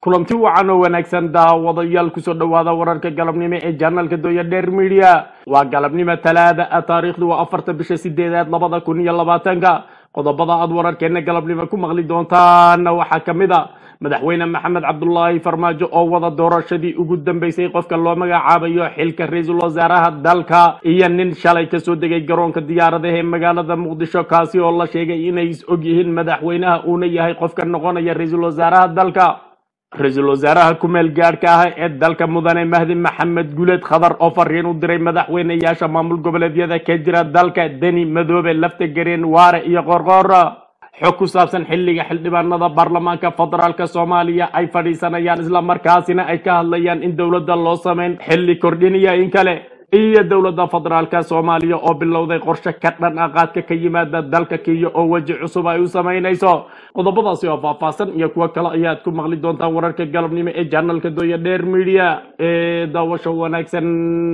kulanti wacan oo wanaagsan daawadayaal kusoo dhowaada wararka galabnimo ee janalka dooya dheer media waa galabnimo talaada ah taariikhdu waa afarta bisha sideedaad labada kun iyo labaatanka qodobada aad wararkeena galabnimo ku maqli doontaana waxaa ka mid a madaxweyne maxamed cabdulaahi farmaajo oo wada doorashadii ugu dambeysay qofka loo magacaabayo xilka ra-iisul wasaaraha dalka iyo nin shalay kasoo degay garoonka diyaaradaha ee magaalada muqdisho kaasi oo la sheegay inay is og yihiin madaxweynaha uuna yahay qofka noqonaya ra-iisul wasaaraha dalka ra-iisul wasaaraha ku-meel gaadhka ah ee dalka mudane mahdi maxamed guleed khadar oo fariin u diray madaxweyneyaasha maamul goboleedyada ka jira dalka deni madoobe lafta gareen waare iyo qorqoor xog ku saabsan xilliga xildhibaanada baarlamaanka federaalka soomaaliya ay fadhiisanayaan islamarkaasina ay ka hadlayaan in dowladda loo sameyn xilli kordhiniya in kale iyo dowladda federaalka soomaaliya oo bilowday qorshe ka dhan ah qaadka ka yimaada dalka kenya oo weji cusub ay u samaynayso qodobadaasi oo faahfaahsan iyo kuwo kale ayaad ku maqli doontaan wararka galabnimo ee janalka dooya dheer media ee daawasho wanaagsan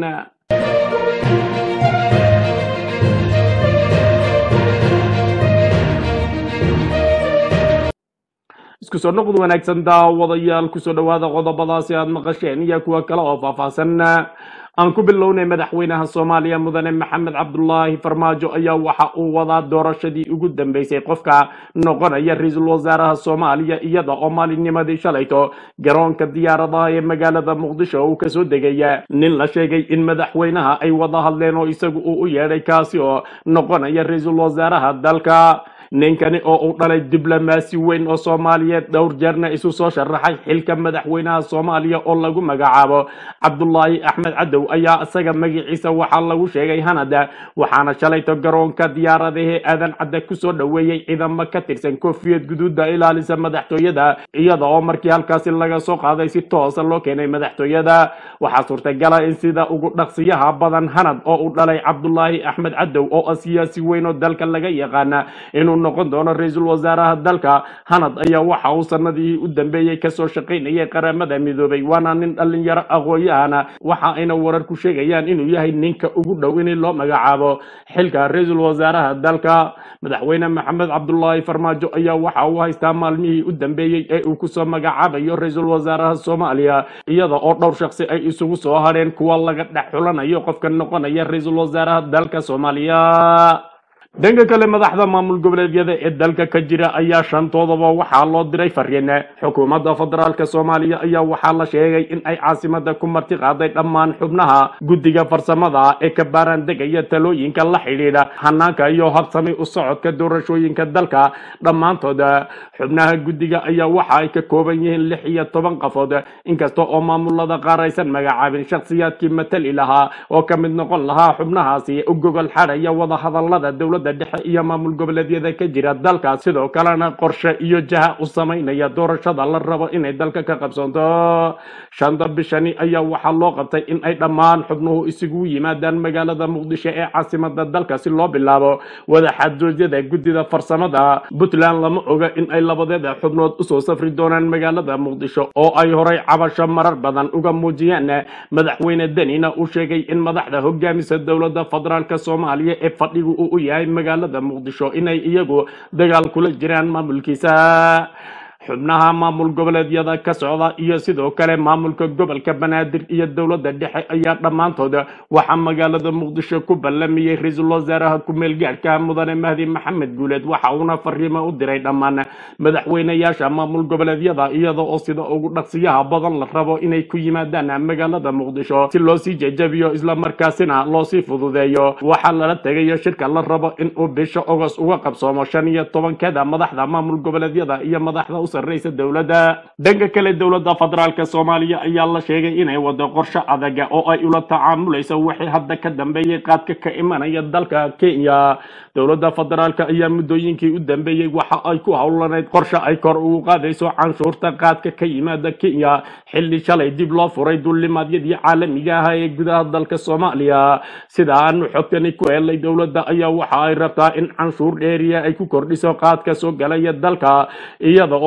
isku soo noqod wanaagsan daawadayaal kusoo dhowaada qodobadaasi aad maqasheen iyo kuwo kale oo faahfaahsan aan ku bilownay madaxweynaha soomaaliya mudane maxamed cabdulaahi farmaajo ayaa waxa uu wadaa doorashadii ugu dambeysay qofka noqonaya ra-iisul wasaaraha soomaaliya iyada oo maalinnimadii shalayto garoonka diyaaradaha ee magaalada muqdisho uu kasoo degaya nin la sheegay in madaxweynaha ay wada hadleen oo isagu uu u yeedhay kaasi oo noqonaya ra-iisul wasaaraha dalka ninkani oo uu dhalay diblomaasi weyn oo soomaaliyeed dhowr jeerna isu soo sharaxay xilka madaxweynaha soomaaliya oo lagu magacaabo cabdulaahi axmed cadow ayaa isaga magaciisa waxaa lagu sheegay hanada waxaana shalayto garoonka diyaaradahee aadan cadda kusoo dhoweeyey ciidamo ka tirsan koofiyad guduuda ilaalisa madaxtooyada iyada oo markii halkaasi laga soo qaaday si toosa loo keenay madaxtooyada waxaa suurtagala in sida ugu dhaqsiyaha badan hanad oo uu dhalay cabdulaahi axmed cadow oo ah siyaasi weyn oo dalka laga yaqaana inuu noqon doono ra-iisul wasaaraha dalka hanad ayaa waxa uu sanadii u dambeeyey kasoo shaqaynayay qaramada midoobay waana nin dhalinyaro aqoon-yahana waxa ayna wararku sheegayaan inuu yahay ninka ugu dhow in loo magacaabo xilka ra-iisul wasaaraha dalka madaxweyne maxamed cabdulaahi farmaajo ayaa waxa uu haystaa maalmihii u dambeeyey ee uu kusoo magacaabayo ra-iisul wasaaraha soomaaliya iyada oo dhowr shaksi ay isugu soo hadheen kuwa laga dhex xulanayo qofka noqonaya ra-iisul wasaaraha dalka soomaaliya dhanka kale madaxda maamul goboleedyada ee dalka ka jira ayaa shantoodaba waxaa loo diray fariin xukuumadda federaalk soomaaliya ayaa waxaa la sheegay in ay caasimada ku marti qaaday dhammaan xubnaha guddiga farsamada ee ka baaraandegaya talooyinka la xidhiidha hanaanka iyo habsami u socodka doorashooyinka dalka dhammaantood xubnaha guddiga ayaa waxa ay ka kooban yihiin lix iyo toban qafood inkasta oo maamulada qaar aysan magacaabin shakhsiyaadkii matali lahaa oo ka mid noqon lahaa xubnahaasi u gogol xadhaya wadahadalada dowladda dhexe iyo maamul goboleedyada ka jira dalka sidoo kalena qorshe iyo jaha u samaynaya doorashada la rabo inay dalka ka qabsanto shanta bishani ayaa waxaa loo qabtay in ay dhammaan xubnuhu isugu yimaadaan magaalada muqdisho ee caasimada dalka si loo bilaabo wadaxaajoodyada guddida farsamada puntland lama oga in ay labadeeda xubnood usoo safri doonaan magaalada muqdisho oo ay horay cabasho marar badan uga muujiyaan madaxweyne denina uu sheegay in madaxda hogaamisa dowladda federaalk soomaaliya ee fadhigu uu u yahay magaalada muqdisho inay iyagu dagaal kula jiraan maamulkiisa xubnaha maamul goboleedyada ka socda iyo sidoo kale maamulka gobolka banaadir iyo dowladda dhexe ayaa dhammaantood waxaa magaalada muqdisho ku ballamiyey ra-iisul wasaaraha ku-meel gaadhka mudane mahdi maxamed guuleed waxa uuna fariimo u diray dhammaan madaxweyneyaasha maamul goboleedyada iyada oo sida ugu dhaqsiyaha badan la rabo inay ku yimaadaan magaalada muqdisho si loo sii jejabiyo islamarkaasina loo sii fududeeyo waxaa lala tegayo shirka la rabo in uu bisha ogos uga qabsoomo shan iyo tobankada madaxda maamul goboleedyada iyo madaxda u sarreysa dowladda dhanka kale dowladda federaalk soomaaliya ayaa la sheegay inay wado qorshe adaga oo ay ula tacaamulayso wixii hadda ka dambeeyey qaadka ka imanaya dalka kenya dowladda federaalk ayaa muddooyinkii u dambeeyey waxa ay ku howlanayd qorshe ay kor ugu qaadayso canshuurta qaadka ka yimaada kenya xilli shalay dib loo furay duulimaadyadii caalamiga ah ee gudaha dalka soomaaliya sida aanu xogtani ku helay dowladda ayaa waxa ay rabtaa in canshuur dheeriya ay ku kordhiso qaadka soo galaya dalka iyada oo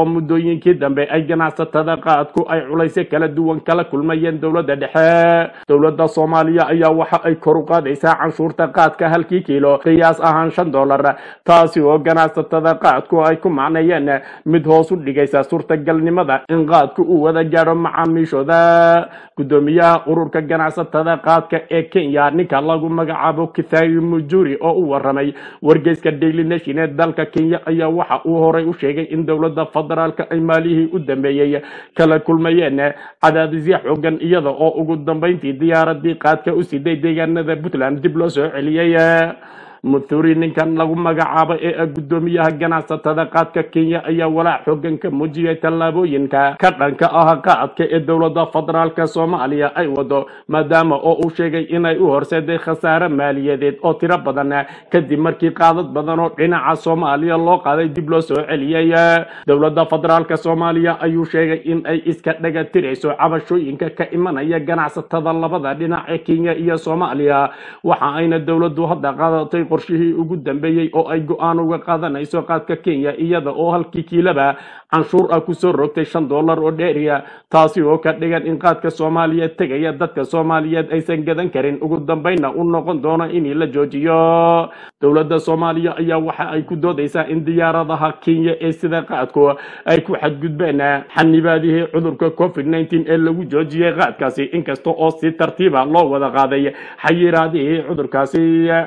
muddooyinkii dambe ay ganacsatada qaadku ay culaysyo kala duwan kala kulmayeen dowladda dhexe dowladda soomaaliya ayaa waxa ay kor u qaadaysaa canshuurta qaadka halkii kiilo qiyaas ahaan shan dollar taasi oo ganacsatada qaadku ay ku macneeyeen mid hoos u dhigaysa suurtagalnimada in qaadku uu wada gaadho macaamiishooda gudoomiyaha ururka ganacsatada qaadka ee kenya ninka lagu magacaabo kithayi mujuri oo u waramay wargeyska daily nation ee dalka kenya ayaa waxa uu horay u sheegay in dowladda federaalka ay maalihii u dambeeyey kala kulmayeen cadaadisyo xoogan iyada oo ugu dambeyntii diyaaradii qaadka u siday deegaanada puntland dib loo soo celiyey muthuri ninkan lagu magacaabo ee ah gudoomiyaha ganacsatada qaadka kenya ayaa walaac xoogan ka muujiyay tallaabooyinka ka dhanka ah qaadka ee dowladda federaalka soomaaliya ay wado maadaama oo uu sheegay inay u horseeday khasaare maaliyadeed oo tiro badan kadib markii qaadad badan oo dhinaca soomaaliya loo qaaday dib loo soo celiyey dowladda federaalka soomaaliya ayuu sheegay in ay iska dhaga tirayso cabashooyinka ka imanaya ganacsatada labada dhinac ee kenya iyo soomaaliya waxa ayna dowladdu hadda qaadatay qorshihii ugu dambeeyey oo ay go-aan uga qaadanayso qaadka kenya iyada oo halkii kiilaba canshuur ah kusoo rogtay shan dollar oo dheeriya taasi oo ka dhigan in qaadka soomaaliyeed tegaya dadka soomaaliyeed aysan gadan karin ugu dambeynna u noqon doono in la joojiyo dowladda soomaaliya ayaa waxa ay ku doodaysaa in diyaaradaha kenya ee sida qaadku ay ku xadgudbeen xanibaadihii cudurka covid 19 ee lagu joojiyey qaadkaasi inkasta oo si tartiiba loo wada qaaday xayiraadihii cudurkaasi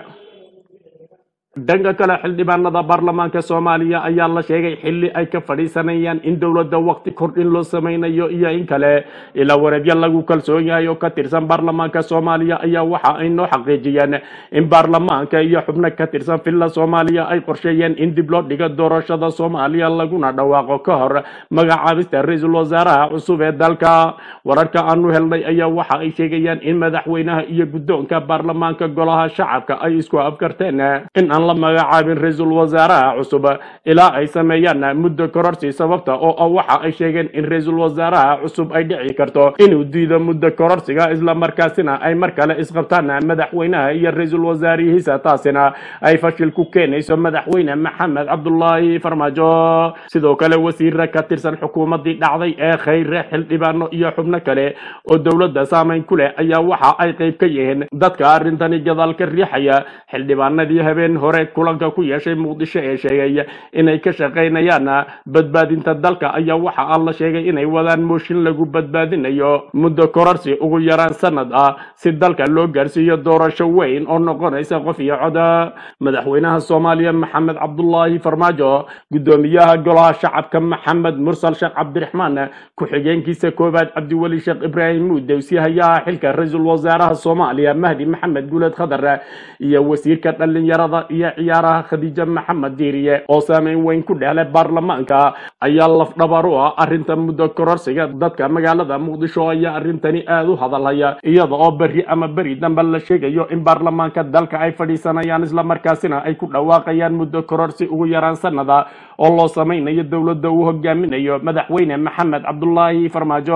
dhanka kale xildhibaanada baarlamaanka soomaaliya ayaa la sheegay xilli ay ka fadhiisanayaan in dowladda waqti kordhin loo sameynayo iyo in kale ilaa wareedyo lagu kalsoon yahay oo ka tirsan baarlamaanka soomaaliya ayaa waxa ay noo xaqiijiyeen in baarlamaanka iyo xubno ka tirsan villa soomaaliya ay qorsheeyeen in dib loo dhigo doorashada soomaaliya laguna dhawaaqo ka hor magacaabista ra-iisul wasaaraha cusub ee dalka wararka aanu helnay ayaa waxa ay sheegayaan in madaxweynaha iyo guddoonka baarlamaanka golaha shacabka ay isku afkarteen in aan la magacaabin ra-iisul wasaaraha cusub ilaa ay sameeyaan muddo kororsi sababta oo ah waxa ay sheegeen in ra-iisul wasaaraha cusub ay dhici karto inuu diido muddo kororsiga isla markaasina ay mar kale isqabtaan madaxweynaha iyo ra-iisul wasaarihiisa taasina ay fashil ku keenayso madaxweyne maxamed cabdulaahi farmaajo sidoo kale wasiira ka tirsan xukuumadii dhacday ee khayre xildhibaano iyo xubno kale oo dowladda saameyn ku leh ayaa waxa ay qayb ka yihiin dadka arrintani gadaal ka riixaya xildhibaanadii habeen hore kulanka ku yeeshay muqdisho ee sheegay inay ka shaqaynayaan badbaadinta dalka ayaa waxa aan la sheegay inay wadaan mooshin lagu badbaadinayo muddo kororsi ugu yaraan sanad ah si dalka loo gaarsiiyo doorasho weyn oo noqonaysa qof iyo coda madaxweynaha soomaaliya maxamed cabdulaahi farmaajo gudoomiyaha golaha shacabka maxamed mursal sheekh cabdiraxmaan ku-xigeenkiisa koowaad cabdiweli sheekh ibraahim muudew si hayaha xilka ra-iisul wasaaraha soomaaliya mahdi maxamed guuled khadar iyo wasiirka dhalinyarada iyo ciyaaraha khadiija maxamed diiriye oo saameyn weyn ku dhehlay baarlamaanka ayaa lafdhabar u ah arrinta muddo kororsiga dadka magaalada muqdisho ayaa arrintani aada u hadalhaya iyada oo berri ama beri dambe la sheegayo in baarlamaanka dalka ay fadhiisanayaan islamarkaasina ay ku dhawaaqayaan muddo kororsi ugu yaraan sanada oo loo sameynayo dowladda uu hogaaminayo madaxweyne maxamed cabdulaahi farmaajo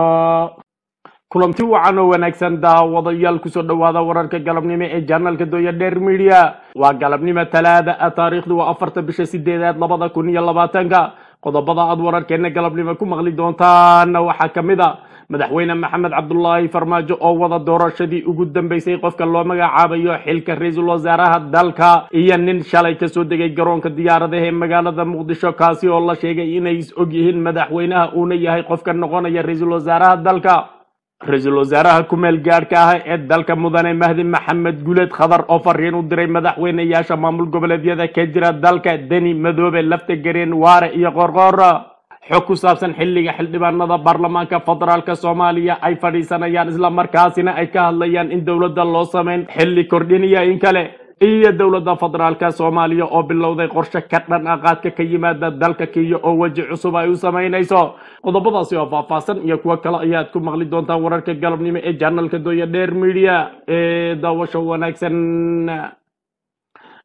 kulanti wacan oo wanaagsan daawadayaal kusoo dhowaada wararka galabnimo ee janalka dooya dheer media waa galabnimo talaada ah taariikhdu waa afarta bisha sideedaad labada kun iyo labaatanka qodobada aad wararkeena galabnimo ku maqli doontaana waxaa ka mid a madaxweyne maxamed cabdulaahi farmaajo oo wada doorashadii ugu dambeysay qofka loo magacaabayo xilka ra-iisul wasaaraha dalka iyo nin shalay kasoo degay garoonka diyaaradaha ee magaalada muqdisho kaasi oo la sheegay inay is og yihiin madaxweynaha uuna yahay qofka noqonaya ra-iisul wasaaraha dalka ra-iisul wasaaraha ku-meel gaadhka ah ee dalka mudane mahdi maxamed guleed khadar oo fariin u diray madaxweyneyaasha maamul goboleedyada ka jira dalka deni madoobe lafta gareen waare iyo qorqoor xog ku saabsan xilliga xildhibaanada baarlamaanka federaalk soomaaliya ay fadhiisanayaan islamarkaasina ay ka hadlayaan in dowladda loo sameyn xilli kordhiniya in kale iyo dowladda federaalka soomaaliya oo bilowday qorshe ka dhan ah qaadka ka yimaada dalka kenya oo weji cusub ay u samaynayso qodobadaasi oo faahfaahsan iyo kuwo kale ayaad ku maqli doontaan wararka galabnimo ee janalka dooya dheer media ee daawasho wanaagsan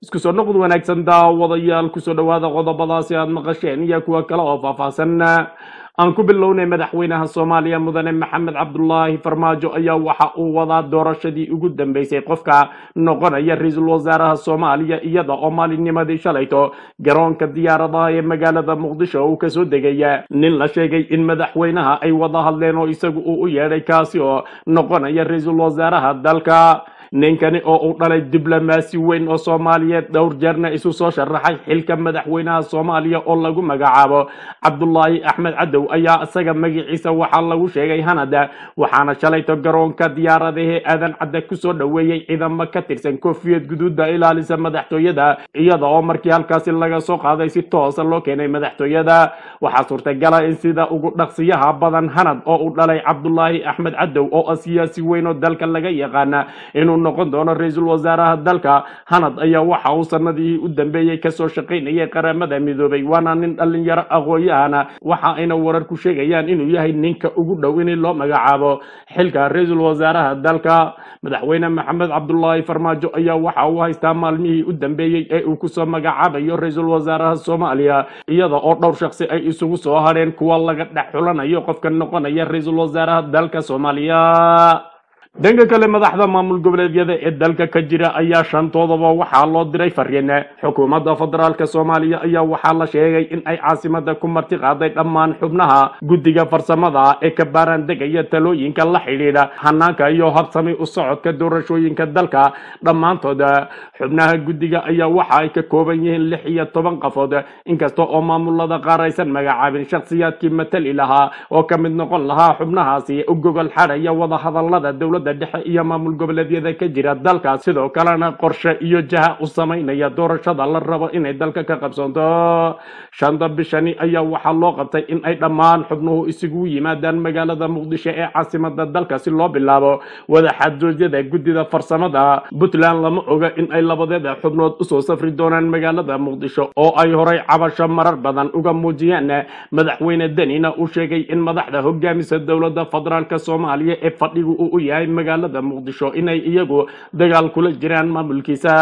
isku soo noqod wanaagsan daawadayaal kusoo dhowaada qodobadaasi aad maqasheen iyo kuwa kale oo faahfaahsan aan ku bilownay madaxweynaha soomaaliya mudane maxamed cabdulaahi farmaajo ayaa waxa uu wadaa doorashadii ugu dambeysay qofka noqonaya ra-iisul wasaaraha soomaaliya iyada oo maalinnimadii shalayto garoonka diyaaradaha ee magaalada muqdisho uu kasoo degaya nin la sheegay in madaxweynaha ay wada hadleen oo isagu uu u yeedhay kaasi oo noqonaya ra-iisul wasaaraha dalka ninkani oo uu dhalay diblomaasi weyn oo soomaaliyeed dhowr jeerna isu soo sharaxay xilka madaxweynaha soomaaliya oo lagu magacaabo cabdulaahi axmed cadow ayaa isaga magaciisa waxaa lagu sheegay hanada waxaana shalayto garoonka diyaaradahee aadan cadda kusoo dhoweeyey ciidamo ka tirsan koofiyad guduuda ilaalisa madaxtooyada iyada oo markii halkaasi laga soo qaaday si toosa loo keenay madaxtooyada waxaa suurtagala in sida ugu dhaqsiyaha badan hanad oo uu dhalay cabdulaahi axmed cadow oo ah siyaasi weyn oo dalka laga yaqaana inuu noqon doono ra-iisul wasaaraha dalka hanad ayaa waxa uu sanadihii u dambeeyey kasoo shaqaynayay qaramada midoobay waana nin dhalinyaro aqoon-yahana waxa ayna warar ku sheegayaan inuu yahay ninka ugu dhow in loo magacaabo xilka ra-iisul wasaaraha dalka madaxweyne maxamed cabdulaahi farmaajo ayaa waxa uu haystaa maalmihii u dambeeyey ee uu kusoo magacaabayo ra-iisul wasaaraha soomaaliya iyada oo dhowr shaksi ay isugu soo hadheen kuwa laga dhex xulanayo qofka noqonaya ra-iisul wasaaraha dalka soomaaliya dhanka kale madaxda maamul goboleedyada ee dalka ka jira ayaa shantoodaba waxaa loo diray fariin xukuumadda federaalk soomaaliya ayaa waxaa la sheegay in ay caasimada ku marti qaaday dhammaan xubnaha guddiga farsamada ee ka baaraandegaya talooyinka la xidhiidha hanaanka iyo habsami u socodka doorashooyinka dalka dhammaantood xubnaha guddiga ayaa waxa ay ka kooban yihiin lix iyo toban qafood inkasta oo maamulada qaar aysan magacaabin shakhsiyaadkii matali lahaa oo ka mid noqon lahaa xubnahaasi u gogol xadhaya wadahadalada dowladda dhexe iyo maamul goboleedyada ka jira dalka sidoo kalena qorshe iyo jaha u samaynaya doorashada la rabo inay dalka ka qabsanto shanta bishani ayaa waxaa loo qabtay in ay dhammaan xubnuhu isugu yimaadaan magaalada muqdisho ee caasimada dalka si loo bilaabo wadaxaajoodyada guddida farsamada puntland lama oga in ay labadeeda xubnood usoo safri doonaan magaalada muqdisho oo ay horay cabasho marar badan uga muujiyeen madaxweyne denina uu sheegay in madaxda hogaamisa dowladda federaalk soomaaliya ee fadhigu uu u yahay magaalada muqdisho inay iyagu dagaal kula jiraan maamulkiisa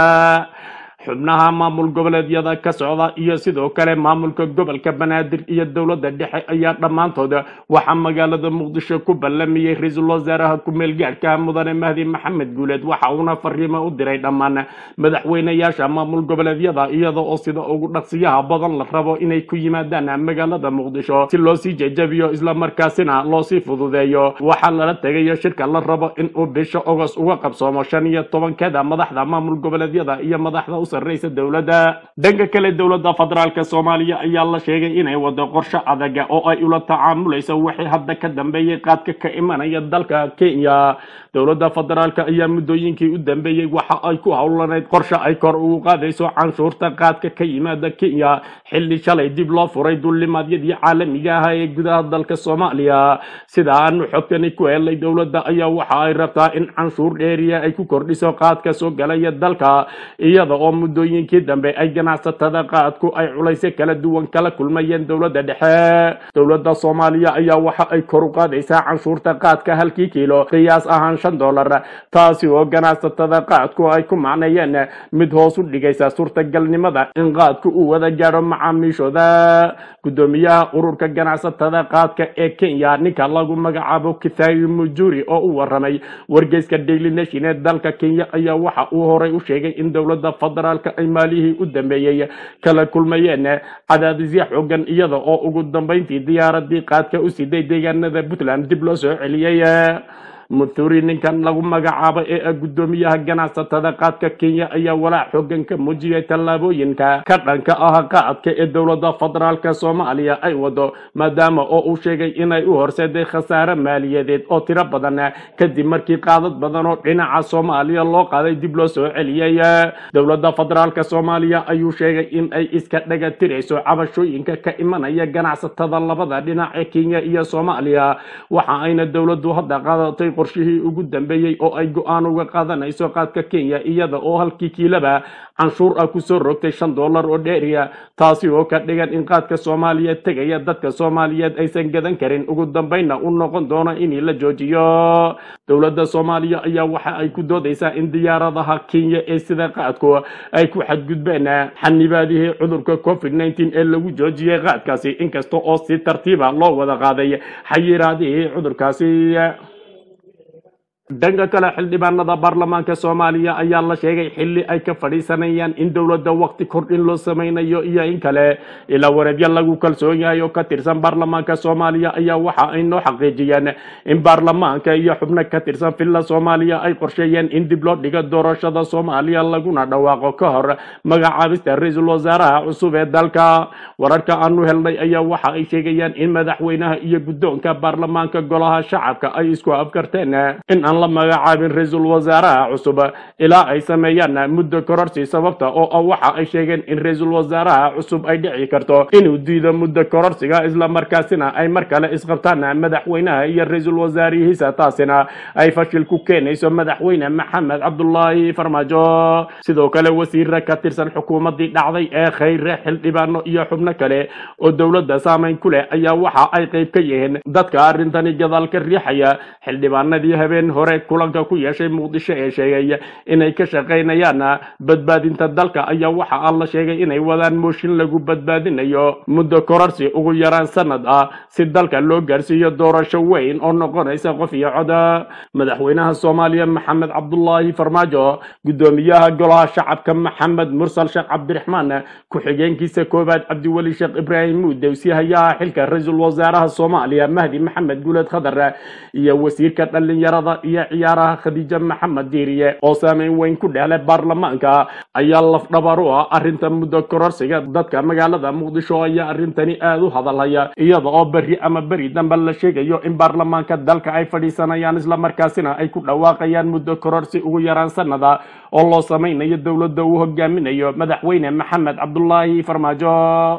xubnaha maamul goboleedyada ka socda iyo sidoo kale maamulka gobolka banaadir iyo dowladda dhexe ayaa dhammaantood waxaa magaalada muqdisho ku ballamiyey ra-iisul wasaaraha ku-meel gaadhka mudane mahdi maxamed guuleed waxa uuna fariimo u diray dhammaan madaxweynayaasha maamul goboleedyada iyada oo sida ugu dhaqsiyaha badan la rabo inay ku yimaadaan magaalada muqdisho si loo sii jejabiyo islamarkaasina loo sii fududeeyo waxaa lala tegayo shirka la rabo in uu bisha ogos uga qabsoomo shan iyo tobankeeda madaxda maamul goboleedyada iyo madaxda sarreysa dowladda dhanka kale dowladda federaalk soomaaliya ayaa la sheegay inay wado qorshe adaga oo ay ula tacaamulayso wixii hadda ka dambeeyey qaadka ka imanaya dalka kenya dowladda federaalk ayaa muddooyinkii u dambeeyey waxa ay ku howlanayd qorshe ay kor ugu qaadayso canshuurta qaadka ka yimaada kenya xilli shalay dib loo furay duulimaadyadii caalamiga ah ee gudaha dalka soomaaliya sida aanu xogtani ku helay dowladda ayaa waxa ay rabtaa in canshuur dheeriya ay ku kordhiso qaadka soo galaya dalka iyada oo muddooyinkii dambe ay ganacsatada qaadku ay culaysyo kala duwan kala kulmayeen dowladda dhexe dowladda soomaaliya ayaa waxa ay kor u qaadaysaa canshuurta qaadka halkii kiilo qiyaas ahaan shan dollar taasi oo ganacsatada qaadku ay ku macneeyeen mid hoos u dhigaysa suurtagalnimada in qaadku uu wada gaadho macaamiishooda guddoomiyaha ururka ganacsatada qaadka ee kenya ninka lagu magacaabo kithayi mujuri oo u waramay wargeyska daily nation ee dalka kenya ayaa waxa uu horay u sheegay in dowladda federaalka ay maalihii u dambeeyey kala kulmayeen cadaadisyo xoogan iyada oo ugu dambeyntii diyaaradii qaadka u siday deegaanada puntland dib loo soo celiyey muthuri ninkan lagu magacaabo ee ah guddoomiyaha ganacsatada qaadka kenya ayaa walaac xoogan ka muujiyay tallaabooyinka ka dhanka ah qaadka ee dowladda federaalka soomaaliya ay wado maadaama oo uu sheegay inay u horseeday khasaare maaliyadeed oo tiro badan kadib markii qaadad badan oo dhinaca soomaaliya loo qaaday dib loo soo celiyey dowladda federaalka soomaaliya ayuu sheegay in ay iska dhaga tirayso cabashooyinka ka imanaya ganacsatada labada dhinac ee kenya iyo soomaaliya waxa ayna dowladdu hadda qaadatay qorshihii ugu dambeeyey oo ay go-aan uga qaadanayso qaadka kenya iyada oo halkii kiilaba canshuur ah kusoo rogtay shan dollar oo dheeriya taasi oo ka dhigan in qaadka soomaaliyeed tegaya dadka soomaaliyeed aysan gadan karin ugu dambeynna u noqon doono in la joojiyo dowladda soomaaliya ayaa waxa ay ku doodaysaa in diyaaradaha kenya ee sida qaadku ay ku xadgudbeen xanibaadihii cudurka covid nteen ee lagu joojiyey qaadkaasi inkasta oo si tartiiba loo wada qaaday xayiraadihii cudurkaasi dhanka kale xildhibaanada baarlamaanka soomaaliya ayaa la sheegay xili ay ka fadhiisanayaan in dowladda waqti kordhin loo sameynayo iyo in kale ilaa wareedyo lagu kalsoon yahay oo ka tirsan baarlamaanka soomaaliya ayaa waxa ay noo xaqiijiyeen in baarlamaanka iyo xubno ka tirsan villa soomaaliya ay qorsheeyeen in dib loo dhigo doorashada soomaaliya laguna dhawaaqo ka hor magacaabista ra-iisul wasaaraha cusub ee dalka wararka aanu helnay ayaa waxa ay sheegayaan in madaxweynaha iyo guddoonka baarlamaanka golaha shacabka ay isku afkarteen in aan la magacaabin ra-iisul wasaaraha cusub ilaa ay sameeyaan muddo kororsi sababta oo ah waxa ay sheegeen in ra-iisul wasaaraha cusub ay dhici karto inuu diido muddo kororsiga islamarkaasina ay mar kale isqabtaan madaxweynaha iyo ra-iisul wasaarihiisa taasina ay fashil ku keenayso madaxweyne maxamed cabdulaahi farmaajo sidoo kale wasiira ka tirsan xukuumadii dhacday ee khayre xildhibaano iyo xubno kale oo dowladda saameyn ku leh ayaa waxa ay qayb ka yihiin dadka arrintani gadaal ka riixaya xildhibaanadii habeen hore kulanka ku yeeshay muqdisho ee sheegay inay ka shaqaynayaan badbaadinta dalka ayaa waxa aan la sheegay inay wadaan mooshin lagu badbaadinayo muddo kororsi ugu yaraan sanad ah si dalka loo gaarsiiyo doorasho weyn oo noqonaysa qof iyo coda madaxweynaha soomaaliya maxamed cabdulaahi farmaajo guddoomiyaha golaha shacabka maxamed mursal sheekh cabdiraxmaan ku-xigeenkiisa koowaad cabdiweli sheekh ibraahim muudowsi hayaha xilka ra-iisul wasaaraha soomaaliya mahdi maxamed guuled khadar iyo wasiirka dhalinyarada iyo ciyaaraha khadiija maxamed diiriye oo saameyn weyn ku dhehlay baarlamaanka ayaa lafdhabar u ah arrinta muddo kororsiga dadka magaalada muqdisho ayaa arrintani aada u hadalhaya iyada oo berri ama beri dambe la sheegayo in baarlamaanka dalka ay fadhiisanayaan islamarkaasina ay ku dhawaaqayaan muddo kororsi ugu yaraan sanada oo loo samaynayo dowladda uu hogaaminayo madaxweyne maxamed cabdulaahi farmaajo